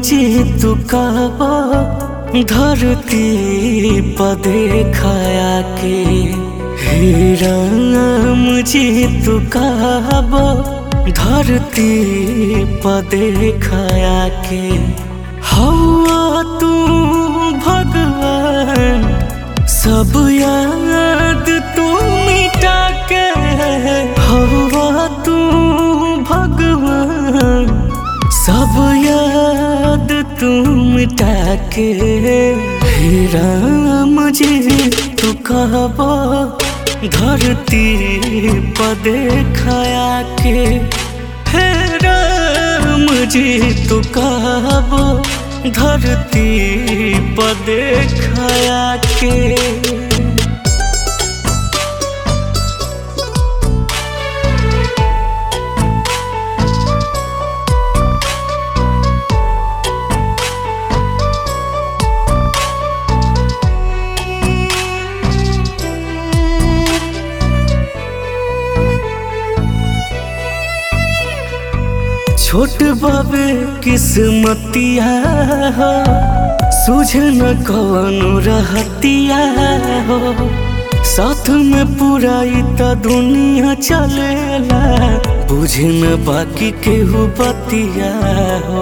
जी तू कहबो धरती पर देखाया के हे राम जी तू कहबो धरती पर देखाया के हवा तू भगवान सब याद तू मिटा के हवा तू भगवान सब याद तू मिटा के हे राम जी तू कहबो धरती पर देखाया के हे राम जी तू कहबो धरती पर देखाया के छोट बाबे किस्मतिया हो सूझ न कवनो रहतिया हो साथ में पूरा त दुनिया चलेला बुझ न बाकी केहू बतिया हो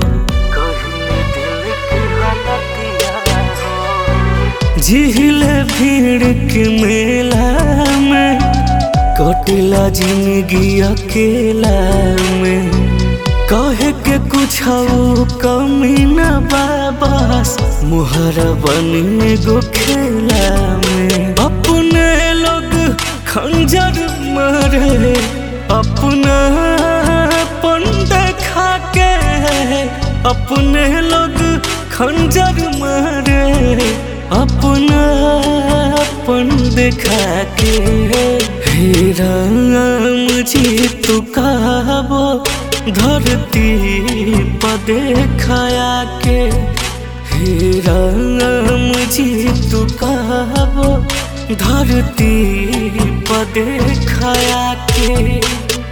झीले भीड़ के मेला में कटिला जिंदगी अकेला में कहे के कुछ कमी न बाबस मुहर बने गो खेला में अपने लोग खंजर मारे अपना पन देखा के अपने लोग खंजर मारे अपना पन देखा के हे राम जी तू कहबो धरती पर देखाया के हे राम जी तू कहबो धरती पर देखाया के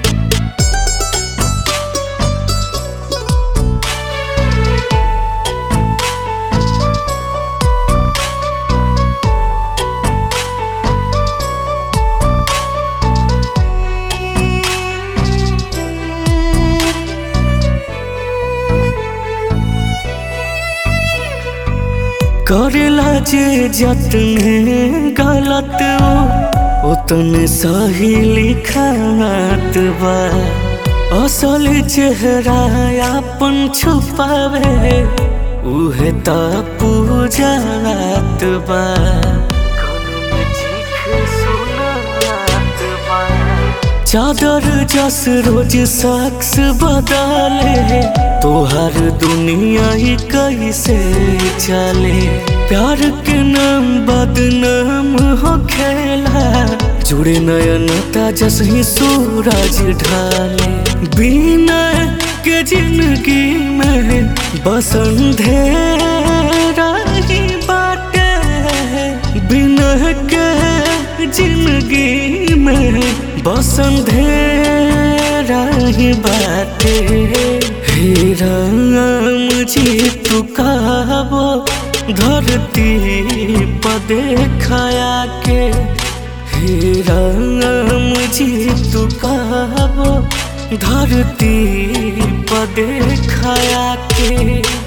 करेला जे जतने गलत हो उतने सही लिखात बा असल चेहरा अपन छुपावे उहे त पूजात बा चादर जस रोज शख्स बदले तोहर दुनिया ही कैसे चले प्यार के नाम बदनाम हो खेला जुड़े नयनता जस ही सूरज ढाले बिना के जिंदगी में बसंधेरा ही बाटे बिना के जिंदगी में बसंधेरा ही बाटे हे राम जी तू कहबो धरती पर देखाया के हे राम जी तू कहबो धरती पर देखाया के